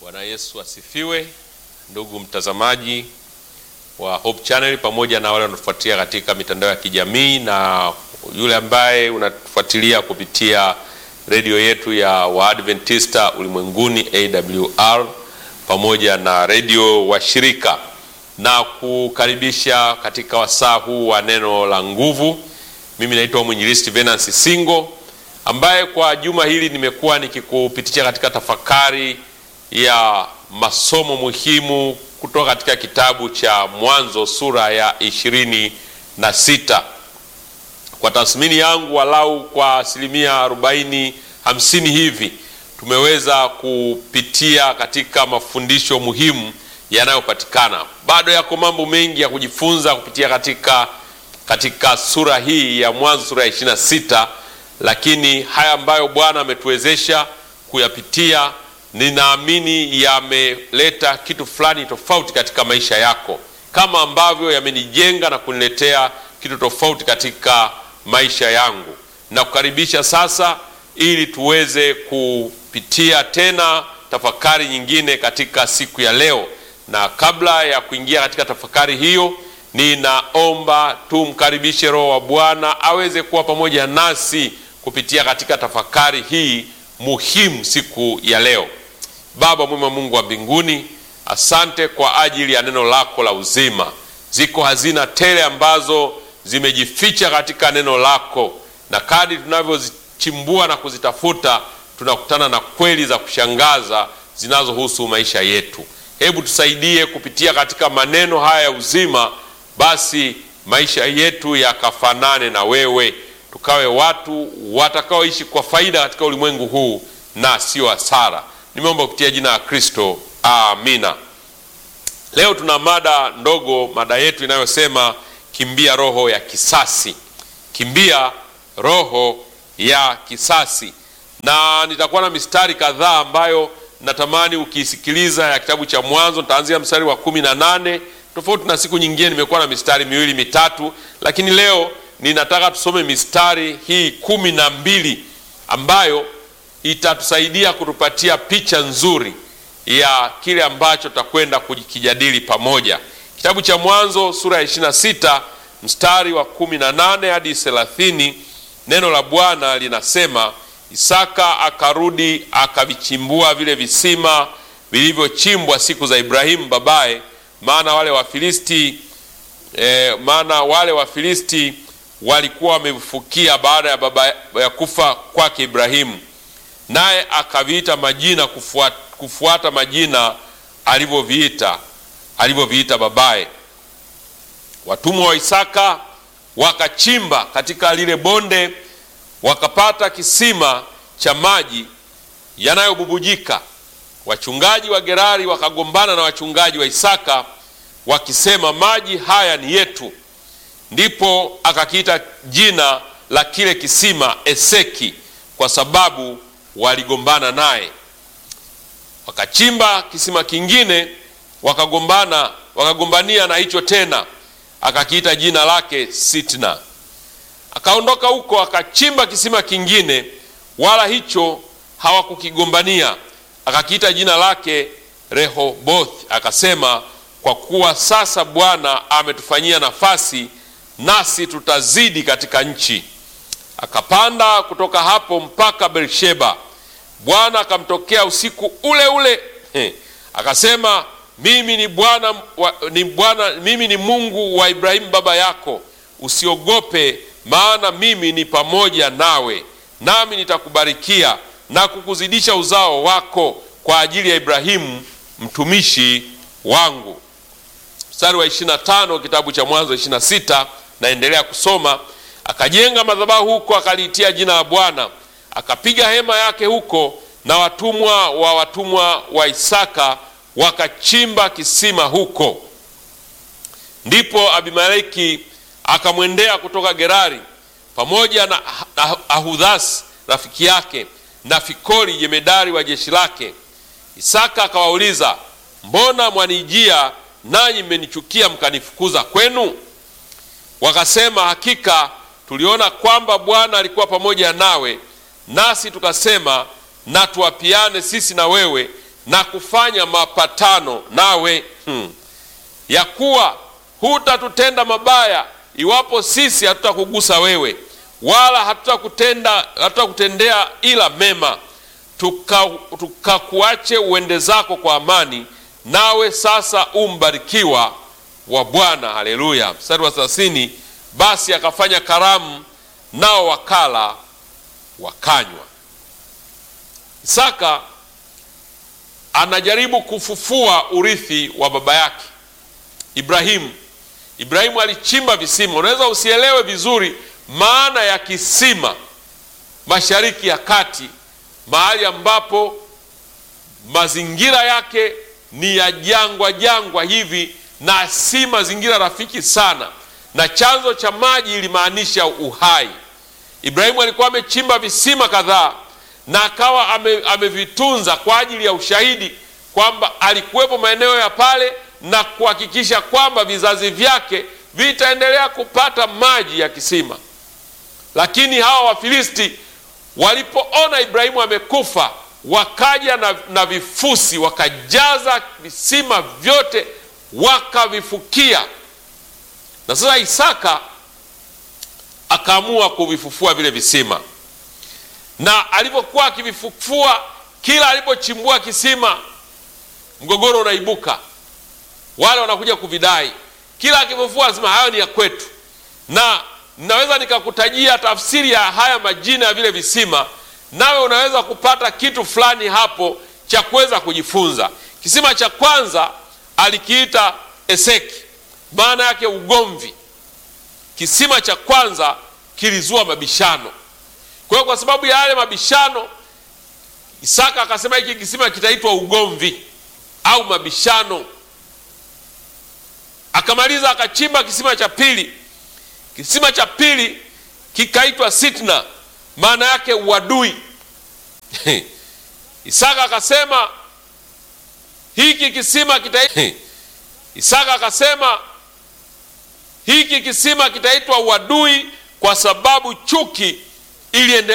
Bwana Yesu asifiwe, ndugu mtazamaji wa Hope Channel pamoja na wale wanaofuatilia katika mitandao ya kijamii na yule ambaye unatufuatilia kupitia redio yetu ya Waadventista ulimwenguni AWR pamoja na redio washirika, na kukaribisha katika wasaa huu wa neno la nguvu. Mimi naitwa mwinjilisti Venance Singo ambaye kwa juma hili nimekuwa nikikupitisha katika tafakari ya masomo muhimu kutoka katika kitabu cha Mwanzo sura ya ishirini na sita. Kwa tathmini yangu, walau kwa asilimia arobaini hamsini hivi tumeweza kupitia katika mafundisho muhimu yanayopatikana. Bado yako mambo mengi ya kujifunza kupitia katika, katika sura hii ya Mwanzo sura ya ishirini na sita, lakini haya ambayo Bwana ametuwezesha kuyapitia ninaamini yameleta kitu fulani tofauti katika maisha yako, kama ambavyo yamenijenga na kuniletea kitu tofauti katika maisha yangu. Na kukaribisha sasa, ili tuweze kupitia tena tafakari nyingine katika siku ya leo. Na kabla ya kuingia katika tafakari hiyo, ninaomba tumkaribishe Roho wa Bwana aweze kuwa pamoja nasi kupitia katika tafakari hii muhimu siku ya leo. Baba mwema, Mungu wa mbinguni, asante kwa ajili ya neno lako la uzima. Ziko hazina tele ambazo zimejificha katika neno lako, na kadri tunavyozichimbua na kuzitafuta tunakutana na kweli za kushangaza zinazohusu maisha yetu. Hebu tusaidie kupitia katika maneno haya ya uzima, basi maisha yetu yakafanane na wewe, tukawe watu watakaoishi kwa faida katika ulimwengu huu na sio hasara. Nimeomba kupitia jina la Kristo, amina. Leo tuna mada ndogo, mada yetu inayosema kimbia roho ya kisasi, kimbia roho ya kisasi. Na nitakuwa na mistari kadhaa ambayo natamani ukiisikiliza ya kitabu cha Mwanzo. Nitaanzia mstari wa kumi na nane. Tofauti na siku nyingine, nimekuwa na mistari miwili mitatu, lakini leo ninataka tusome mistari hii kumi na mbili ambayo itatusaidia kutupatia picha nzuri ya kile ambacho tutakwenda kukijadili pamoja. Kitabu cha Mwanzo sura ya 26 mstari wa 18 hadi 30, neno la Bwana linasema, Isaka akarudi akavichimbua vile visima vilivyochimbwa siku za Ibrahimu babaye, maana wale Wafilisti eh, maana wale Wafilisti walikuwa wamefukia baada ya baba ya kufa kwake Ibrahimu naye akaviita majina kufuata, kufuata majina alivyoviita alivyoviita babaye. Watumwa wa Isaka wakachimba katika lile bonde, wakapata kisima cha maji yanayobubujika. Wachungaji wa Gerari wakagombana na wachungaji wa Isaka wakisema, maji haya ni yetu. Ndipo akakiita jina la kile kisima Eseki, kwa sababu waligombana naye. Wakachimba kisima kingine, wakagombana wakagombania na hicho tena, akakiita jina lake Sitna. Akaondoka huko akachimba kisima kingine, wala hicho hawakukigombania, akakiita jina lake Rehoboth, akasema, kwa kuwa sasa Bwana ametufanyia nafasi, nasi tutazidi katika nchi. Akapanda kutoka hapo mpaka Beersheba. Bwana akamtokea usiku ule ule, he, akasema mimi ni Bwana ni Bwana, mimi ni Mungu wa Ibrahimu baba yako, usiogope, maana mimi ni pamoja nawe, nami nitakubarikia na kukuzidisha uzao wako kwa ajili ya Ibrahimu mtumishi wangu. Mstari wa 25 kitabu cha Mwanzo 26, naendelea kusoma Akajenga madhabahu huko, akaliitia jina la Bwana, akapiga hema yake huko, na watumwa wa watumwa wa Isaka wakachimba kisima huko. Ndipo Abimeleki akamwendea kutoka Gerari pamoja na Ahudhas rafiki yake na Fikoli jemedari wa jeshi lake. Isaka akawauliza, mbona mwanijia nanyi mmenichukia mkanifukuza kwenu? Wakasema, hakika tuliona kwamba Bwana alikuwa pamoja nawe, nasi tukasema na tuapiane sisi na wewe na kufanya mapatano nawe hmm, ya kuwa hutatutenda mabaya iwapo sisi hatutakugusa wewe, wala hatutakutenda hatutakutendea ila mema, tukakuache tuka uende zako kwa amani, nawe sasa umbarikiwa wa Bwana. Haleluya! Mstari wa thelathini, basi akafanya karamu, nao wakala wakanywa. Isaka anajaribu kufufua urithi wa baba yake Ibrahimu. Ibrahimu alichimba visima. Unaweza usielewe vizuri maana ya kisima Mashariki ya Kati, mahali ambapo mazingira yake ni ya jangwa jangwa hivi na si mazingira rafiki sana, na chanzo cha maji ilimaanisha uhai. Ibrahimu alikuwa amechimba visima kadhaa na akawa ame, amevitunza kwa ajili ya ushahidi kwamba alikuwepo maeneo ya pale na kuhakikisha kwamba vizazi vyake vitaendelea kupata maji ya kisima. Lakini hawa Wafilisti walipoona Ibrahimu amekufa, wakaja na, na vifusi wakajaza visima vyote wakavifukia, na sasa Isaka akaamua kuvifufua vile visima, na alivyokuwa akivifufua, kila alipochimbua kisima mgogoro unaibuka, wale wanakuja kuvidai. Kila akifufua lazima hayo ni ya kwetu, na naweza nikakutajia tafsiri ya haya majina ya vile visima, nawe unaweza kupata kitu fulani hapo cha kuweza kujifunza. Kisima cha kwanza alikiita Eseki, maana yake ugomvi. Kisima cha kwanza kilizua mabishano. Kwa hiyo kwa sababu ya yale mabishano, Isaka akasema hiki kisima kitaitwa ugomvi au mabishano. Akamaliza akachimba kisima cha pili. Kisima cha pili kikaitwa Sitna, maana yake uadui. Isaka akasema hiki kisima kita... Isaka akasema hiki kisima kitaitwa uadui kwa sababu chuki iliendelea